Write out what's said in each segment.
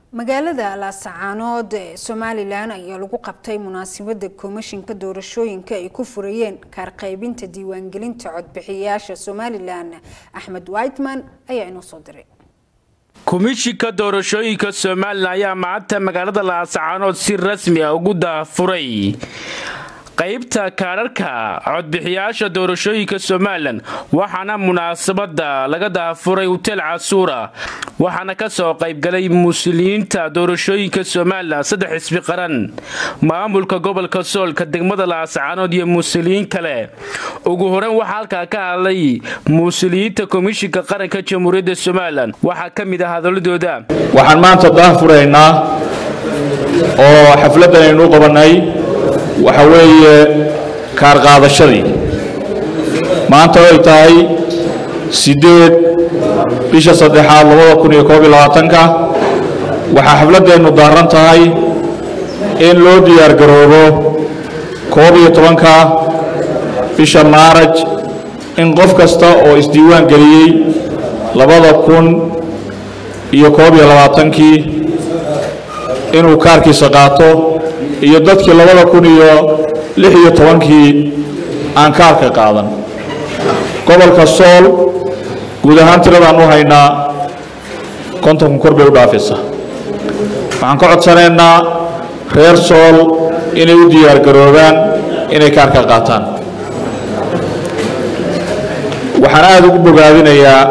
magaalada laasacaanood ee somalilan ayaa lagu qabtay munaasabada komishinka doorashooyinka ay ku furayeen kaarqaybinta diiwaangelinta codbixiyayaasha somalilan axmed whiteman ayaa inoo soo diray komishinka doorashooyinka somalilan ayaa maanta magaalada laasacaanood si rasmi ah ugu daafuray qaybta kaadharka codbixiyaasha doorashooyinka somalilan waxaana munaasabada laga daafuray huteel casuura waxaana kasoo qaybgalay muslimiinta doorashooyinka somalilan saddex xisbi qaran maamulka gobolka soolka degmada laasacaanood iyo muslimiin kale ugu horeyn waxaa halkaa ka hadlay muslimiinta komishinka qaranka jamhuuriyadda somalilan waxaa ka mid ah hadaladooda waxaan maanta daafuraynaa oo xafladan aynu u qabanay waxa weeye kaar qaadashadii maanta ay tahay siddeed bisha saddexaad labada kun iyo koob iyo labaatanka waxaa xafladdeennu daaran tahay in loo diyaar garoobo koob iyo tobanka bisha maaraj in qof kasta oo isdiiwaan geliyey labada kun iyo koob iyo labaatankii inuu kaarkiisa qaato iyo dadkii labada kun iyo lix iyo tobankii aan kaarka qaadan gobolka sool guud ahaan tiradaan u haynaa kontonka kor bay u dhaafaysa waxaan ka codsanaynaa reer sool inay u diyaar garoobaan inay kaarka qaataan waxaan aada ugu bogaadinayaa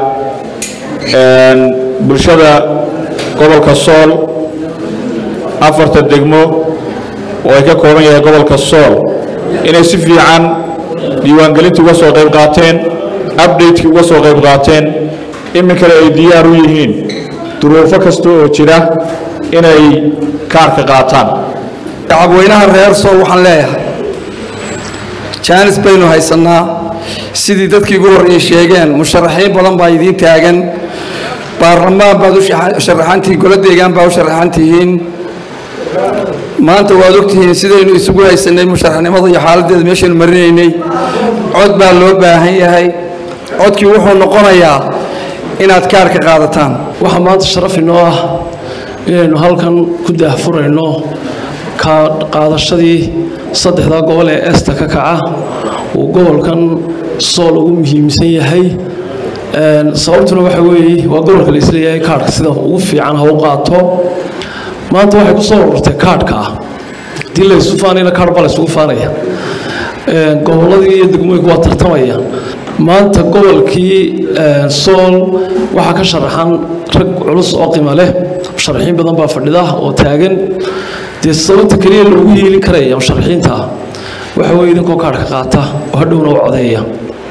bulshada gobolka sool afarta degmo oo ay ka kooban yahay gobolka sool inay si fiican diiwaangelintii uga soo qayb qaateen updatekii uga soo qayb qaateen iminkale ay diyaar u yihiin duruufo kasta oo jira inay kaarka qaataan shacabweynaha reer sool waxaan leeyahay jaanis baynu haysannaa sidii dadkii ugu horreeyey sheegeen musharaxiin badan baa idiin taagan baarlamaan baad u sharaxantihiin golo deegaan baa u sharaxan tihiin maanta waad ogtihiin sidaynu isugu haysanay musharaxnimada iyo xaaladdeeda meeshaynu marinaynay cod baa loo baahan yahay codkii wuxuu noqonayaa inaad kaarka qaadataan waxaa maanta sharaf inoo ah inaynu halkan ku daahfurayno qaadashadii saddexdaa gobol ee esta ka kaca uu gobolkan sool ugu muhiimsan yahay sababtuna waxa weeye waa gobolka la isleeyahay kaarhka sida ugu fiican ha u qaato maanta waxay ku soo ururtay kaadhka ah haddii laysu faanayna kaadh baa laysugu faanaya gobolladii iyo degmooyinku waa tartamaya maanta gobolkii sool waxaa ka sharaxan rag culus oo qima leh musharaxiin badan baa fadhida oo taagan dee sababta keliya loogu yeelin karaya musharaxiinta ah waxa weye idinkoo kaadhka qaata oo hadhowna u codeeya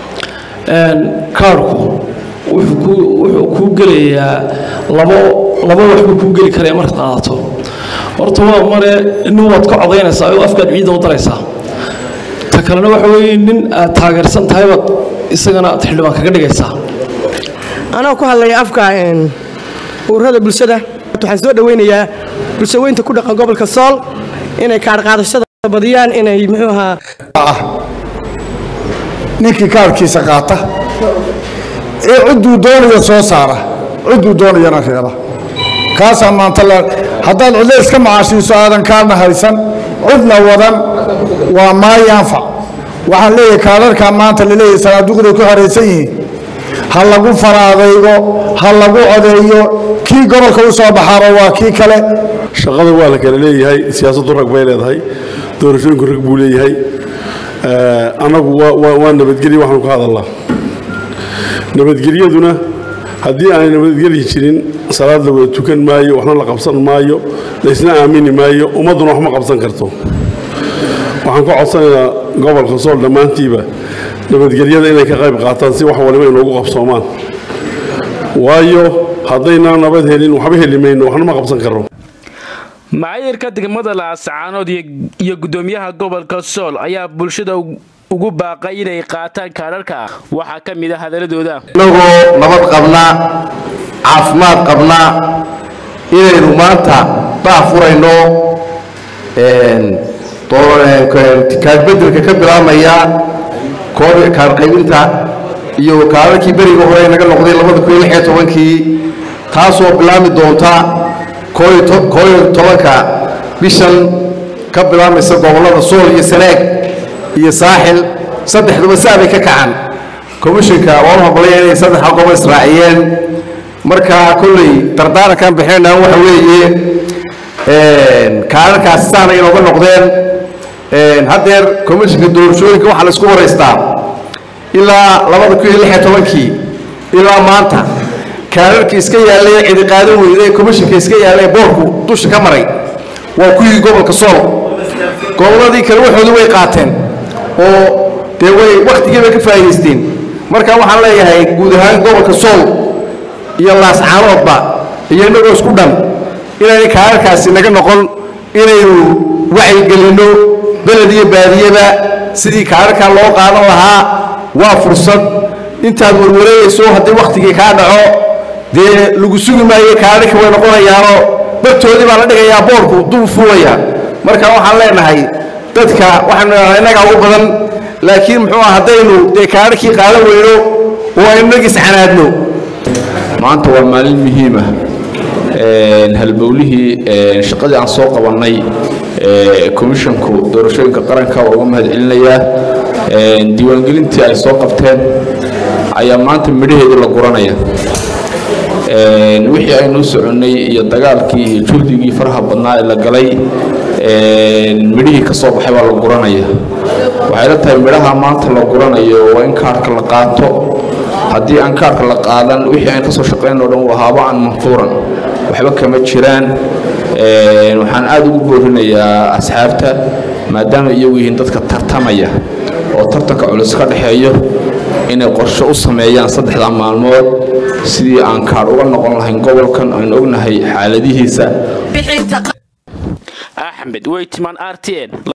kaadhku wuxuu kuu gelayaa labo laba wax buu kuu geli karaya markaad qaadato horta waa mare nin waad ka codaynaysaa oo afkaad ciidda u daraysaa ta kalena waxa weeye nin aad taageersan tahay baad isagana aad xildhibaan kaga dhigaysaa anoo ku hadlaya afka ururada bulshada waxaan soo dhoweynayaa bulshaweynta ku dhaqan gobolka sool inay kaarqaadashada badiyaan inay muxuu ahaa ninkii kaarkiisa qaata ee cidduu doonaya soo saara cidduu doonayana reeba kaasaa maanta haddaad cidlo iska macaashiiso aadan kaarna haysan cidna wadan waa maayaanfac waxaan leeyahay kaadharkaa maanta laleeyahay sanaaduqday ku xoraysan yihiin ha lagu faraadaygo ha lagu codeeyo kii gobolka u soo baxaaba waa kii kale shaqada waa la kala leeyahay siyaasaddu rag bay leedahay doorashooyinku rag buu leeyahay annagu waa nabadgelya waxaanu ka hadallaa nabadgelyaduna haddii aanay nabadgeli jirin salaad la wada tukan maayo waxna la qabsan maayo laysna aamini maayo ummadduna wax ma qabsan karto waxaan ka codsanaynaa gobolka sool dhammaantiiba nabadgelyada inay ka qayb qaataan si wax waliba inoogu qabsoomaan waayo haddaynaan nabad helin waxba heli mayno waxna ma qabsan karno macaayirka degmada laasacaanood iyo guddoomiyaha gobolka sool ayaa bulshada ugu baaqay inay qaataan kaadharka waxaa ka mid a hadaladooda inagoo nabad qabnaa caafimaad qabnaa inaynu maanta daafurayno kaadbedelka ka bilaabmaya kaadqaybinta iyo kaadharkii beriga hore naga noqday labada kun iyo lix iyo tobankii taasoo bilaabmi doonta koo iyo tobanka bishan ka bilaabmaysa gobollada sool iyo sanaag iyo saaxil saddexduba saa bay ka kacaan komishinka waan u hambalaya inay saddexda gobol israaciyeen marka kolley dardaarankan bixinayna waxa weeye kaararkaasi saana inooga noqdeen haddeer komishinka doorashooyinka waxaa la isku waraystaa ilaa labada kun iyo lix iyo tobankii ilaa maanta kaararkii iska yaallay cidi qaadan weyda ee komishinka iska yaallay boorku dusha ka maray waa kuwii gobolka sool gobolladii kale waxoodu way qaateen oo dee way wakhtigii bay ka faa'idaysteen marka waxaan leeyahay guud ahaan gobolka sool iyo laascaanoodba iyo innagoo isku dhan inayna kaararkaasi naga noqon inaynu wacyigelinno beled iyo baadiyeba sidii kaararkaa loo qaadan lahaa waa fursad intaad warwareegayso haddii wakhtigii kaa dhaco dee lagu sugi maayo kaararka way noqonayaanoo bartoodii baa la dhigayaa boorku duu fuulaya marka waxaan leenahay dadka waxaanu leedahay innagaa ugu badan laakiin muxuu ah haddaynu dee kaararkii qaadan weyno oo aynu nagiis canaadno maanta waa maalin muhiima halbowlihii shaqadii aan soo qabannay komishinku doorashooyinka qaranka waa uga mahadcelinayaa diiwaangelintii ay soo qabteen ayaa maanta midhaheedii la guranaya wixii aynu u soconnay iyo dagaalkii iyo juhdigii faraha badnaa ee la galay midhihii ka soo baxay baa la guranaya waxay la tahay midhaha maanta la guranayo waa in kaarhka la qaato haddii aan kaarhka la qaadan wixii aan ka soo shaqayn oo dhan waa haaba'an manfuuran waxba kama jiraan waxaan aada ugu boorinayaa asxaabta maadaama iyagu yihiin dadka tartamaya oo tartanka culus ka dhexeeyo inay qorshe u sameeyaan saddexda maalmood sidii aan kaadh uga noqon lahayn gobolkan aan ognahay xaaladihiisa axmed weytman r t n